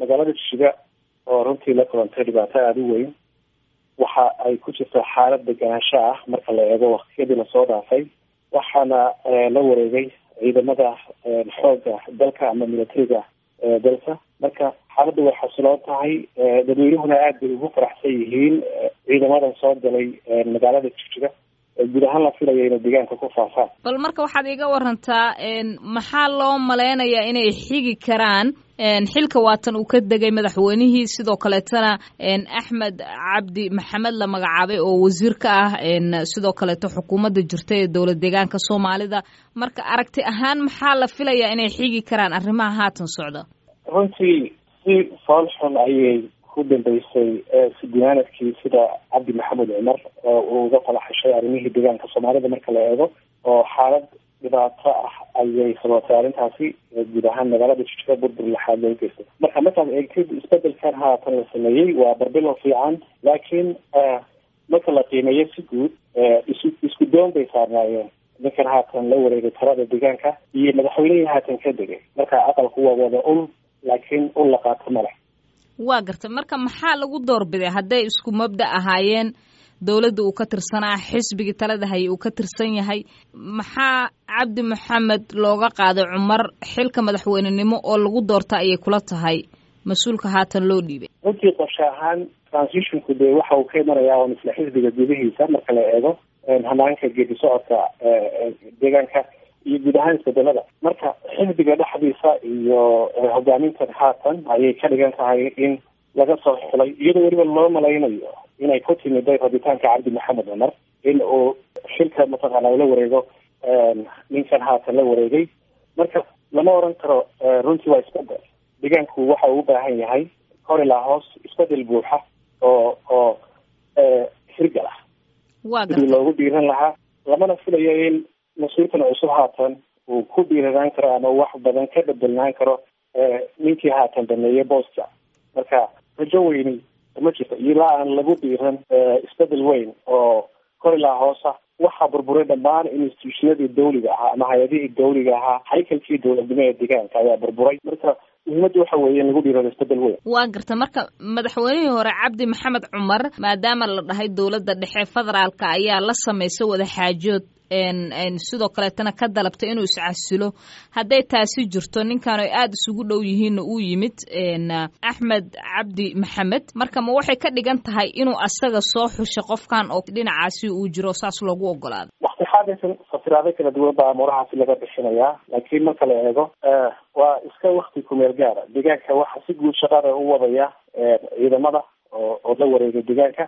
magaalada jishiga oo runtii la kulantay dhibaato aada u weyn waxa ay ku jirtaa xaalad deganaansho ah marka la eego waktiyadii lasoo dhaafay waxaana la wareegay ciidamada xoogga dalka ama militariga dalka marka xaaladda way xasiloon tahay dadweynuhuna aad bay ugu faraxsan yihiin ciidamadan soo galay magaalada jigjiga guud ahaan la filaya inay deegaanka ku faafaan bal marka waxaad iga warantaa maxaa loo maleynayaa inay xigi karaan xilka waatan uu ka degay madaxweynihii sidoo kaleetana axmed cabdi maxamed la magacaabay oo wasiir ka ah sidoo kaleeto xukuumadda jirta ee dowlad deegaanka soomaalida marka aragti ahaan maxaa la filayaa inay xigi karaan arrimaha haatan socda runtii si fool xun ayay ku dambeysay sidimaanadkii sida cabdi maxamed cumar uu uga falaxashay arrimihii deegaanka soomaalida marka la eego oo xaalad dhibaato ah ayay sabatay arrintaasi guud ahaan magaalada jijiro burbur laxaad loo geystay marka markaad eegtid isbedelkan haatan la sameeyey waa barbilo fiican laakiin marka la qiimeeyo si guud isu isku doon bay saarnaayeen ninkan haatan la wareegay talada deegaanka iyo madaxweynihii haatan ka degay marka aqalku waa wada ul laakiin ul la qaato male waa gartay marka maxaa lagu doorbiday hadday isku mabda ahaayeen dowladda uu ka tirsanaa xisbigii talada haye uu ka tirsan yahay maxaa cabdi maxamed looga qaaday cumar xilka madaxweynenimo oo lagu doorta ayay kula tahay mas-uulka haatan loo dhiibay runtii qorshe ahaan transitionku dee waxa uu ka imanayaa on isla xisbiga gudihiisa marka la eego hanaanka geedi socodka deegaanka iyo guud ahaan isbedelada marka xisbiga dhexdiisa iyo hogaamintan haatan ayay ka dhigan tahay in laga soo xulay iyadoo weliba loo malaynayo inay ku timiday rabitaanka cabdi maxamed cumar in uu xilka mataqaana ula wareego ninkan haatan la wareegay marka lama oran karo runtii waa isbedel deegaanku waxa uu u baahan yahay hor ilaa hoos isbedel buuxa oo oo hirgal ah sidii loogu dhiiran lahaa lamana filayo in mas-uulkan cusub haatan uu ku dhiiranaan karo ama wax badan ka bedelnaan karo ninkii haatan dameeyey booska marka rajo weyni ma jirto ilaa aan lagu dhiiran isbedel weyn oo kor ilaa hoosa waxaa burburay dhammaan institutionadii dawliga ahaa ama hay-adihii dawliga ahaa haykalkii dowladnimo ee deegaanka ayaa burburay marka muhiimadda waxa weeye in lagu dhiirado isbedel weyn waa garta marka madaxweynihii hore cabdi maxamed cumar maadaama la dhahay dowladda dhexe federaalka ayaa la samaysa wada xaajood sidoo kaleetana ka dalabtay inuu iscasilo hadday taasi jirto ninkan ay aada isugu dhow yihiinna uu yimid axmed cabdi maxamed marka ma waxay ka dhigan tahay inuu asaga soo xushay qofkan oo dhinacaasi uu jiro saas loogu ogolaado wakti xaadaysan fasiraado kala duwan baa amuurahaasi laga bixinayaa laakiin marka la eego waa iska wakti kumeel gaara deegaanka waxa si guud shaqada u wadaya ciidamada oo oo la wareegay deegaanka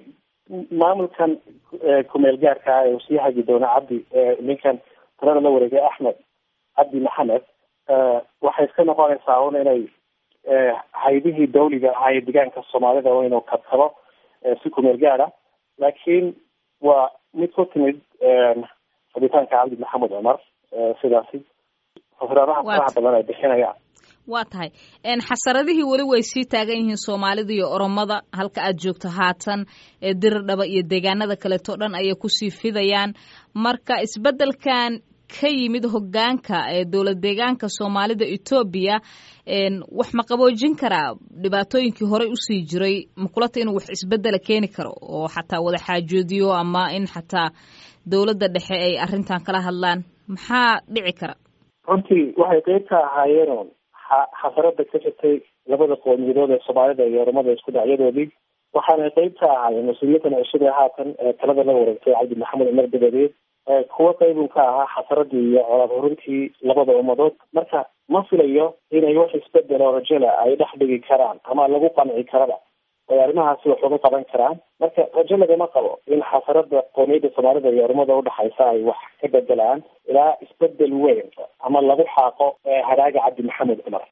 maamulkan kumeel gaarka ah ee uu sii hagi doono cabdi ninkan talada la wareegay axmed cabdi maxamed waxay iska noqonaysaa un inay haydihii dawliga ahaa ee deegaanka soomaalida inuu kabkabo si kumeel gaara laakiin waa mid ku timid rabitaanka cabdi maxamed cumar sidaasi fasiraadaha faraha badan ay bixinayaan waa tahay xasaradihii weli way sii taagan yihiin soomaalida iyo oromada halka aad joogto haatan ee diridhaba iyo deegaanada kaleeto dhan ayay kusii fidayaan marka isbeddelkan ka yimid hogaanka ee dowlad deegaanka soomaalida etoobiya wax ma qaboojin karaa dhibaatooyinkii horey usii jiray makulata inuu wax isbedela keeni karo oo xataa wada xaajoodiyo ama in xataa dowladda dhexe ay arrintan kala hadlaan maxaa dhici kara runtii waxay qeyb ka ahaayeen xasarada ka jirtay labada qowmiyadood ee soomaalida iyo oromada isku dhacyadoodii waxaana qeyb ka ahaayeen mas-uuliyadan cusub ee haatan talada la wareegtay cabdi maxamed cumar dabadeed kuwa qeybun ka ahaa xasaradii iyo colaad horintii labada ummadood marka ma filayo inay wax isbedel oo rajala ay dhex dhigi karaan ama lagu qanci karaba ay arrimahaasi wax uga qaban karaan marka rajo lagama qabo in xasarada qoomiyadda soomaalida iyo ormada udhexaysa ay wax ka bedelaan ilaa isbedel weyn ama lagu xaaqo hadhaaga cabdi maxamed cumar